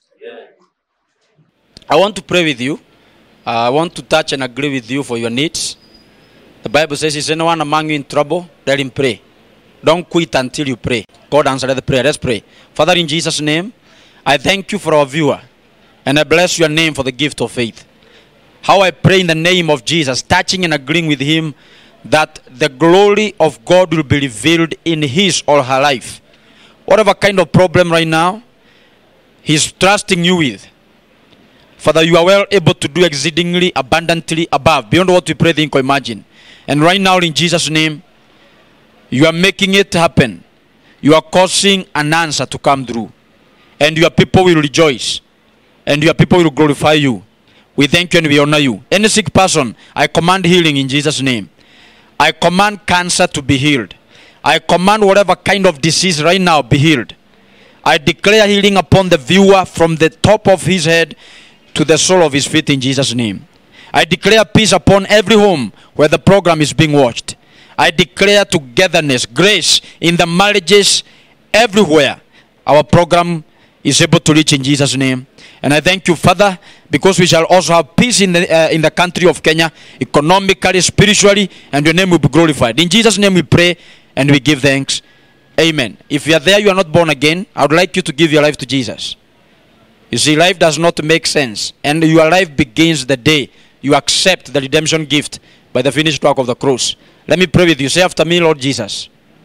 I want to pray with you. Uh, I want to touch and agree with you for your needs. The Bible says, Is anyone among you in trouble? Let him pray. Don't quit until you pray. God answered the prayer. Let's pray. Father, in Jesus' name, I thank you for our viewer. And I bless your name for the gift of faith. How I pray in the name of Jesus, touching and agreeing with him that the glory of God will be revealed in his or her life. Whatever kind of problem right now, he's trusting you with. Father, you are well able to do exceedingly abundantly above, beyond what we pray, think, or imagine. And right now, in Jesus' name, you are making it happen. You are causing an answer to come through. And your people will rejoice. And your people will glorify you. We thank you and we honor you. Any sick person, I command healing in Jesus' name. I command cancer to be healed. I command whatever kind of disease right now be healed. I declare healing upon the viewer from the top of his head to the sole of his feet in Jesus' name. I declare peace upon every home where the program is being watched. I declare togetherness, grace in the marriages everywhere. Our program is able to reach in Jesus' name. And I thank you, Father, because we shall also have peace in the, uh, in the country of Kenya, economically, spiritually, and your name will be glorified. In Jesus' name we pray and we give thanks. Amen. If you are there, you are not born again, I would like you to give your life to Jesus. You see, life does not make sense. And your life begins the day you accept the redemption gift by the finished work of the cross. Let me pray with you. Say after me, Lord Jesus,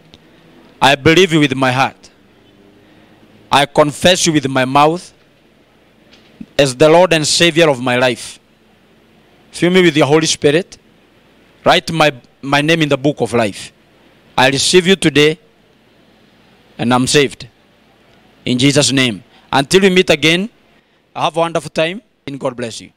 I believe you with my heart. I confess you with my mouth as the Lord and Savior of my life. Fill me with your Holy Spirit. Write my, my name in the book of life. I receive you today and I'm saved. In Jesus' name. Until we meet again, have a wonderful time and God bless you.